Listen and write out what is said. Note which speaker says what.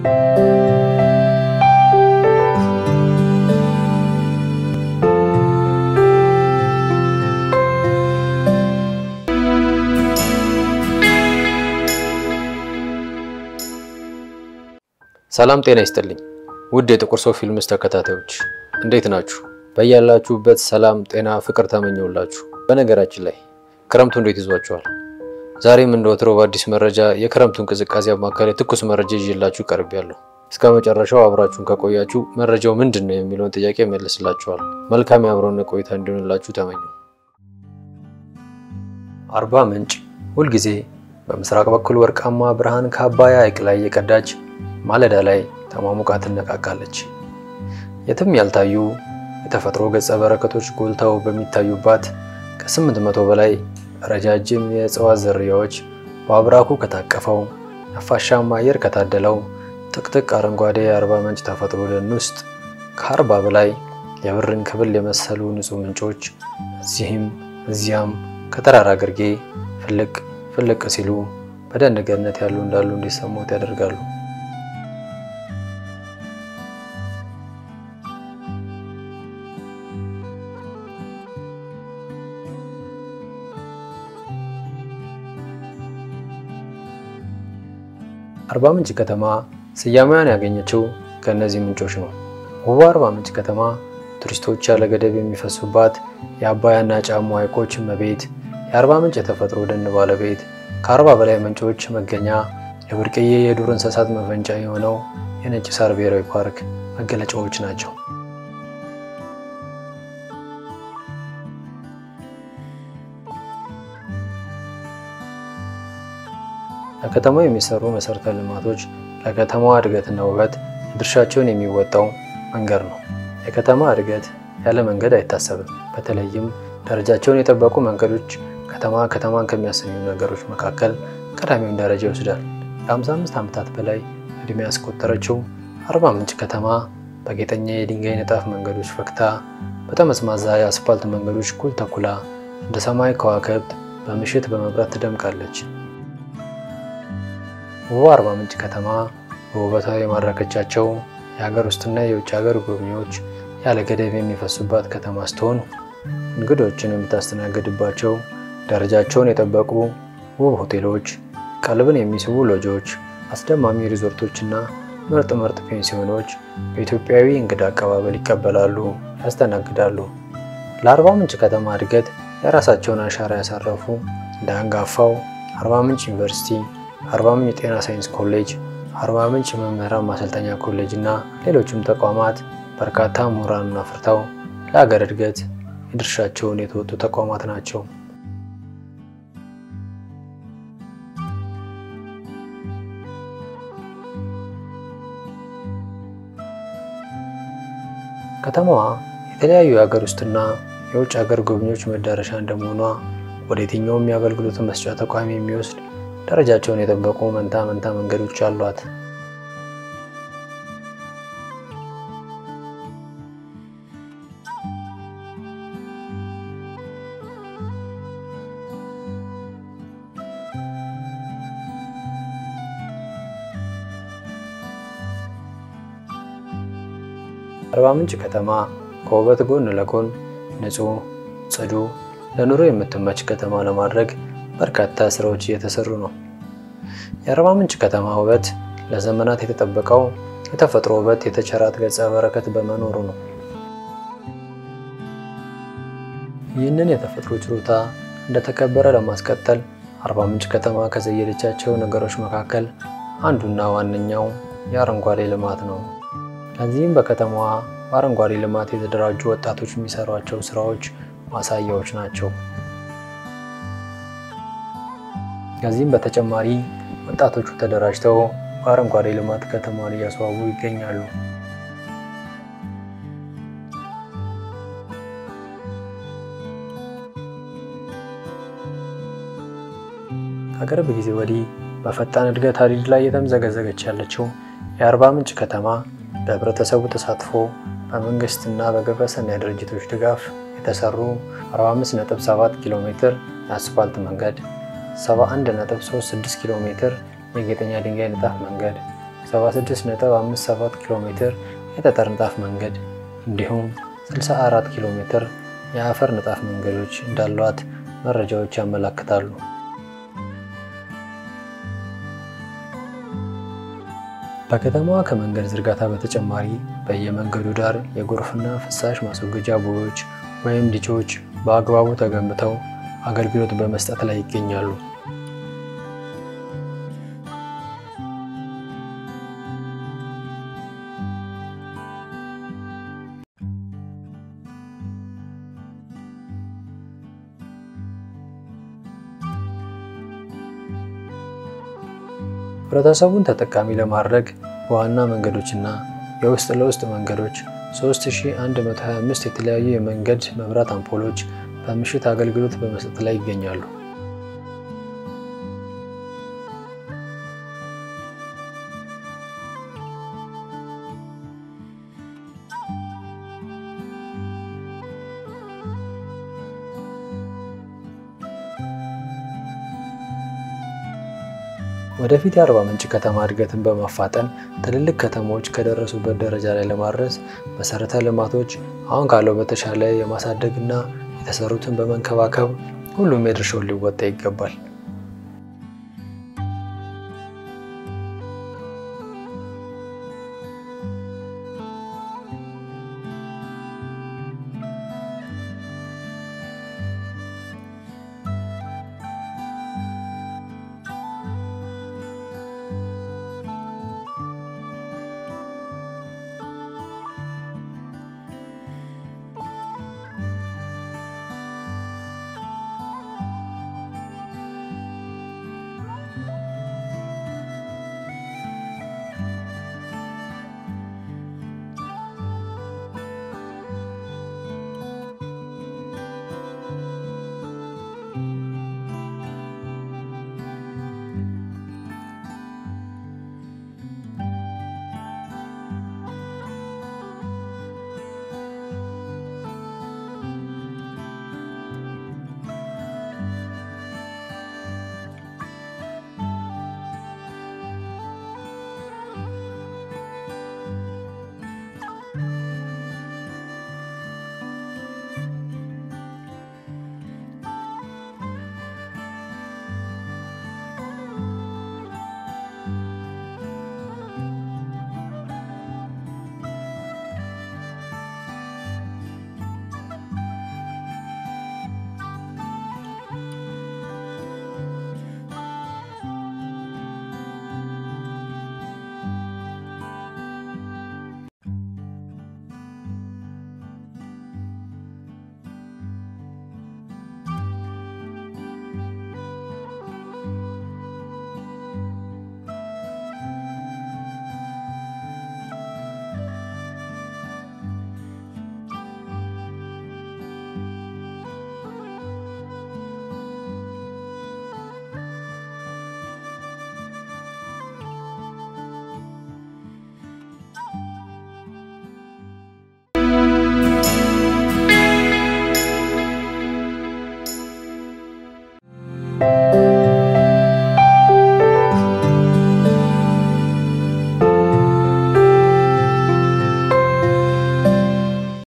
Speaker 1: ሰላም ጤና ይስጥልኝ ውድ የጥቁር ሰው ፊልምስ ተከታታዮች እንዴት ናችሁ? በያላችሁበት ሰላም፣ ጤና፣ ፍቅር ተመኘውላችሁ። በነገራችን ላይ ክረምቱ እንዴት ይዟችኋል? ዛሬም እንደ ወትሮው በአዲስ መረጃ የክረምቱን ቅዝቃዜ አማካሪ ትኩስ መረጃ ይዤላችሁ ቀርቤያለሁ። እስከ መጨረሻው አብራችሁን ከቆያችሁ መረጃው ምንድን ነው የሚለውን ጥያቄ መልስላችኋል። መልካም የአብሮነት ቆይታ እንዲሆንላችሁ ተመኘው። አርባ ምንጭ ሁልጊዜ በምስራቅ በኩል ወርቃማ ብርሃን ከአባያ ሐይቅ ላይ የቀዳች ማለዳ ላይ ተሟሙቃ ትነቃቃለች። የትም ያልታዩ የተፈጥሮ ገጸ በረከቶች ጎልተው በሚታዩባት ከስምንት መቶ በላይ ረጃጅም የእጽዋት ዝርያዎች በአብራኩ ከታቀፈው ነፋሻማ አየር ከታደለው ጥቅጥቅ አረንጓዴ የአርባ ምንጭ ተፈጥሮ ደን ውስጥ ከአርባ በላይ የብርን ክብል የመሰሉ ንጹህ ምንጮች እዚህም እዚያም ከተራራ ግርጌ ፍልቅ ፍልቅ ሲሉ በደን ገነት ያሉ እንዳሉ እንዲሰሙት ያደርጋሉ። አርባ ምንጭ ከተማ ስያሜዋን ያገኘችው ከእነዚህ ምንጮች ነው። ውቧ አርባ ምንጭ ከተማ ቱሪስቶች ያለ ገደብ የሚፈሱባት የአባያና ጫሞ ሐይቆች እመቤት፣ የአርባ ምንጭ የተፈጥሮ ደን ባለቤት፣ ከአርባ በላይ ምንጮች መገኛ፣ የብርቅዬ የዱር እንስሳት መፈንጫ የሆነው የነጭ ሳር ብሔራዊ ፓርክ መገለጫዎች ናቸው። ለከተማው የሚሰሩ መሰረተ ልማቶች ለከተማዋ እድገትና ውበት ድርሻቸውን የሚወጣው መንገድ ነው። የከተማ እድገት ያለ መንገድ አይታሰብም። በተለይም ደረጃቸውን የጠበቁ መንገዶች ከተማ ከተማን ከሚያሰኙ ነገሮች መካከል ቀዳሚውን ደረጃ ይወስዳል። ለ55 ዓመታት በላይ እድሜ ያስቆጠረችው አርባ ምንጭ ከተማ በጌጠኛ የድንጋይ ንጣፍ መንገዶች ፈክታ፣ በጠመዝማዛ የአስፋልት መንገዶች ኩል ተኩላ እንደ ሰማይ ከዋክብት በምሽት በመብራት ትደምቃለች። ውብ አርባ ምንጭ ከተማ በውበቷ የማረከቻቸው የሀገር ውስጥና የውጭ ሀገር ጎብኚዎች ያለ ገደብ የሚፈሱባት ከተማ ስትሆን እንግዶችን የምታስተናግድባቸው ደረጃቸውን የጠበቁ ውብ ሆቴሎች፣ ቀልብን የሚስቡ ሎጆች፣ አስደማሚ ሪዞርቶችና ምርጥ ምርጥ ፔንሲዮኖች በኢትዮጵያዊ እንግዳ አቀባበል ይቀበላሉ፣ ያስተናግዳሉ። ለአርባ ምንጭ ከተማ እድገት የራሳቸውን አሻራ ያሳረፉ እንደ አንጋፋው አርባ ምንጭ ዩኒቨርሲቲ አርባ ምንጭ የጤና ሳይንስ ኮሌጅ፣ አርባ ምንጭ መምህራን ማሰልጠኛ ኮሌጅ እና ሌሎችም ተቋማት በርካታ ምሁራንን አፍርተው ለሀገር እድገት የድርሻቸውን የተወጡ ተቋማት ናቸው። ከተማዋ የተለያዩ የሀገር ውስጥና የውጭ ሀገር ጎብኚዎች መዳረሻ እንደመሆኗ ወደ የትኛውም የአገልግሎት መስጫ ተቋም የሚወስድ ደረጃቸውን የጠበቁ መንታ መንታ መንገዶች አሏት። አርባ ምንጭ ከተማ ከውበት ጎን ለጎን ንጹህ፣ ጽዱ፣ ለኑሮ የምትመች ከተማ ለማድረግ በርካታ ስራዎች እየተሰሩ ነው። የአርባ ምንጭ ከተማ ውበት ለዘመናት የተጠበቀው የተፈጥሮ ውበት የተቸራት ገጸ በረከት በመኖሩ ነው። ይህንን የተፈጥሮ ችሮታ እንደተከበረ ለማስቀጠል አርባ ምንጭ ከተማ ከዘየደቻቸው ነገሮች መካከል አንዱና ዋነኛው የአረንጓዴ ልማት ነው። ለዚህም በከተማዋ በአረንጓዴ ልማት የተደራጁ ወጣቶች የሚሰሯቸው ስራዎች ማሳያዎች ናቸው። ከዚህም በተጨማሪ ወጣቶቹ ተደራጅተው በአረንጓዴ ልማት ከተማዋን እያስዋቡ ይገኛሉ። ከቅርብ ጊዜ ወዲህ በፈጣን እድገት ሀዲድ ላይ የተምዘገዘገች ያለችው የአርባ ምንጭ ከተማ በህብረተሰቡ ተሳትፎ በመንግስትና በግብረሰናይ ድርጅቶች ድጋፍ የተሰሩ 45.7 ኪሎ ሜትር የአስፋልት መንገድ 71.36 ኪሎ ሜትር የጌጠኛ ድንጋይ ንጣፍ መንገድ፣ 76.57 ኪሎ ሜትር የጠጠር ንጣፍ መንገድ እንዲሁም 64 ኪሎ ሜትር የአፈር ንጣፍ መንገዶች እንዳሏት መረጃዎች ያመለክታሉ። በከተማዋ ከመንገድ ዝርጋታ በተጨማሪ በየመንገዱ ዳር የጎርፍና ፍሳሽ ማስወገጃ ቦዮች ወይም ዲቾች በአግባቡ ተገንብተው አገልግሎት በመስጠት ላይ ይገኛሉ። ህብረተሰቡን ተጠቃሚ ለማድረግ በዋና መንገዶችና የውስጥ ለውስጥ መንገዶች 3125 የተለያዩ የመንገድ መብራት አምፖሎች በምሽት አገልግሎት በመስጠት ላይ ይገኛሉ። ወደፊት የአርባ ምንጭ ከተማ እድገትን በማፋጠን ትልልቅ ከተሞች ከደረሱበት ደረጃ ላይ ለማድረስ መሰረተ ልማቶች አሁን ካለው በተሻለ የማሳደግ እና የተሰሩትን በመንከባከብ ሁሉም የድርሻውን ሊወጣ ይገባል።